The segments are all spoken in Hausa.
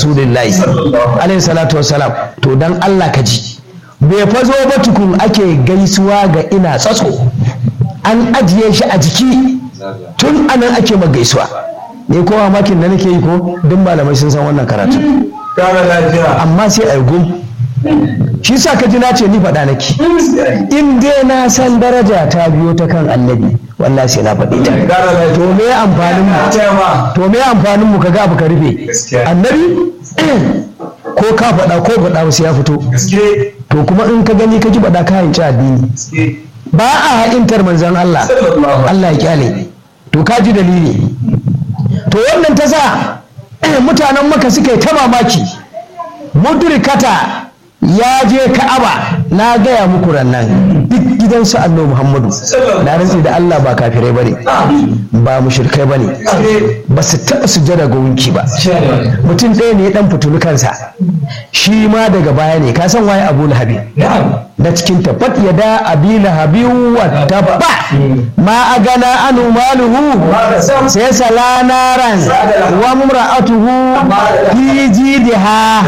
rasulillahi alaihi salatu wassalam to dan Allah ka ji bai fazo ba tukun ake gaisuwa ga ina tsatso an ajiye shi a jiki tun anan ake ma gaisuwa ne ko makin da nake yi ko duk malamai sun san wannan karatu amma sai a yi gum shi sa ka ji na ce ni faɗa nake in dai na san daraja ta biyo ta kan annabi wallahi sai na faɗi ta to me amfanin mu to me amfanin mu kaga abu ka rufe annabi ko ka faɗa ko faɗa sai ya fito to kuma in ka gani ka ji faɗa ka hanci addini ba a haƙintar manzon Allah Allah ya kyale to ka ji dalili to wannan ta sa mutanen maka suka yi ta mamaki mudrikata ya je ka'aba na gaya muku rannan duk gidansu annabi muhammadu na rantsi da allah ba kafirai bane ba mushrikai bane ba su taɓa sujjada ga wunki ba mutum ɗaya ne ya ɗan fitulu kansa shi ma daga baya ne ka san waye abu lahabi da cikin tabbat ya da abi lahabi wa tabba ma a gana anu maluhu sai sala naran wa mumra'atuhu fi jidiha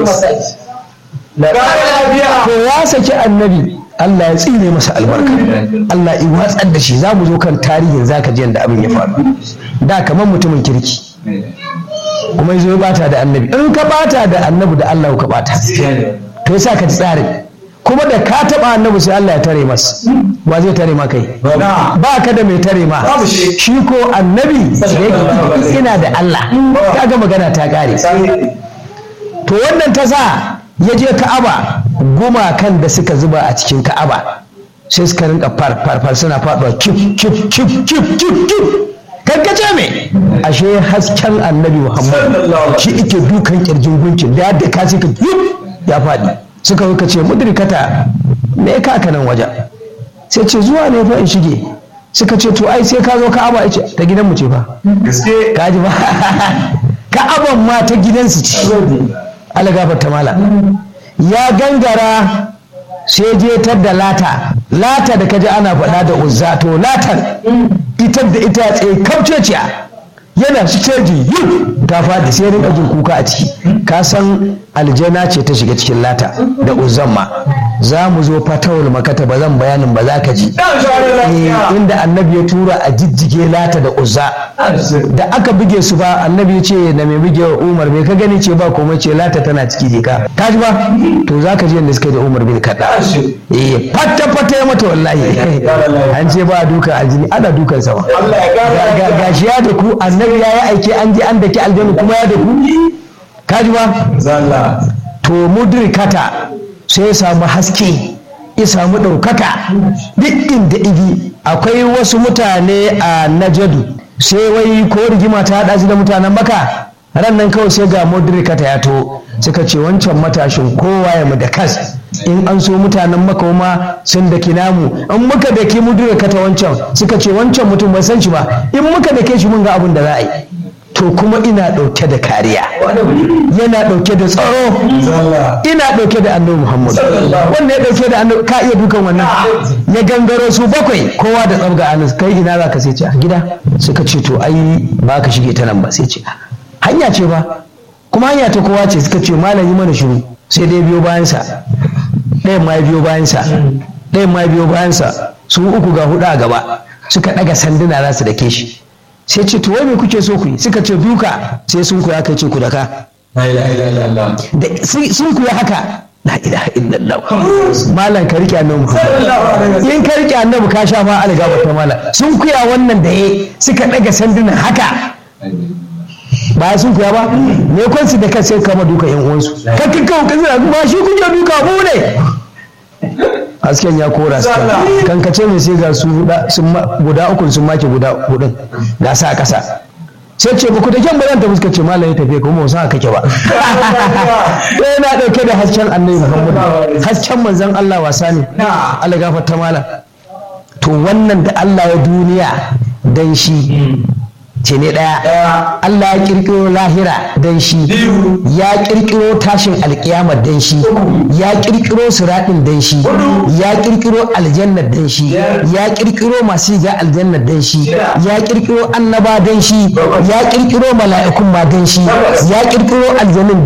to ya saki annabi Allah ya tsine masa albarka Allah ya watsar da shi za mu zo kan tarihin zaka ji yadda abin ya faru da kamar mutumin kirki kuma yazo ya bata da annabi in ka bata da annabi da Allah ka bata to yasa ka ji tsarin kuma da ka taba annabi sai Allah ya tare masa wa zai tare ma kai ba ka da mai tare ma shi ko annabi ina da Allah kaga magana ta kare to wannan ta sa ya je ka'aba gumakan da suka zuba a cikin ka'aba sai suka rinka farfar suna faɗuwa kif kif kif kif kif kif kankace me ashe hasken annabi muhammad shi ike dukan kirjin gunkin da yadda ka suka ya faɗi suka suka ce mudrikata me ka ka nan wajen sai ce zuwa ne fa in shige suka ce to ai sai ka zo ka'aba ya ce ta gidanmu ce fa gaske ka ji ba ka'aban ma ta gidansu ce Allah gafarta mala ya gangara sai je tar da lata lata da kaji ana faɗa da uzza to latan ita da ita tsaye kamceciya yana siteji yi ta faɗi sai rinka jin kuka a ciki ka san aljana ce ta shiga cikin lata da uzzan ma za mu zo fatawul makata ba zan bayanin ba za ka ji Eh, inda annabi ya tura a jijjige lata da uzza da aka buge su ba annabi ya ce na mai buge wa umar bai ka gani ce ba komai ce lata tana ciki je ka ka ji ba to za ka ji yadda suka yi da umar bin kaɗa eh fata fata ya mata wallahi an ce ba duka a jini ana dukan sama Allah ya kara Ga- ga- gashi ya da ku annabi ya yi aiki an je an daki aljanu kuma ya da ku ka ji ba zalla to mudrikata sai ya samu haske ya samu ɗaukaka duk inda igi akwai wasu mutane a najadu sai wai ko rigima ta haɗa su da mutanen maka ran nan kawai sai ga mudrikata ya to suka ce wancan matashin kowa ya mu da kas in an so mutanen maka ma sun daki namu in muka daki mudrikata wancan suka ce wancan mutum bai san shi ba in muka dake shi mun ga abin da za a yi to kuma ina ɗauke da kariya yana ɗauke da tsaro zalla ina ɗauke da annabi muhammad wanda ya ɗauke da annabi ka iya dukan wannan ya gangaro su bakwai kowa da tsabga anus kai ina za ka sai ce a gida suka ce to ai ba ka shige ta nan ba sai ce hanya ce ba kuma hanya ta kowa ce suka ce malam yi mana shiru sai dai biyo bayansa ɗayan ma ya biyo bayansa ɗayan ma ya biyo bayansa su uku ga huɗu a gaba suka ɗaga sanduna za su dake shi sai ce to wai me kuke so ku yi suka ce duka sai sun ku ya kai ce ku daka la ilaha illallah da sun sun kuya haka la ilaha illallah malam ka rike annabi Muhammad in ka rike annabi ka sha ma algaba ta malam sun kuya wannan da yayi suka daga sandunan haka ba sun kuya ba me kun su da kai sai kama duka yan uwansu kakkin kawo kan zira ba shi kuke duka mu ne hasken ya kora su kan kace mai sai ga su huda- sun ma- guda uku sun make guda hudun ga sa kasa sai ce ba ku da kyan bazan tafi suka ce malam ya tafiya kuma ba san kake ba sai yana dauke da hasken annabi muhammadu hasken manzon Allah wasa ne Allah gafarta malam to wannan da Allah ya duniya dan shi ce ne ɗaya Allah ya kirkiro lahira dan shi ya kirkiro tashin alkiyama dan shi ya kirkiro siraɗin dan shi ya kirkiro aljanna dan shi ya kirkiro masu shiga aljanna dan shi ya kirkiro annaba dan shi ya kirkiro mala'ikun ma dan shi ya kirkiro aljannin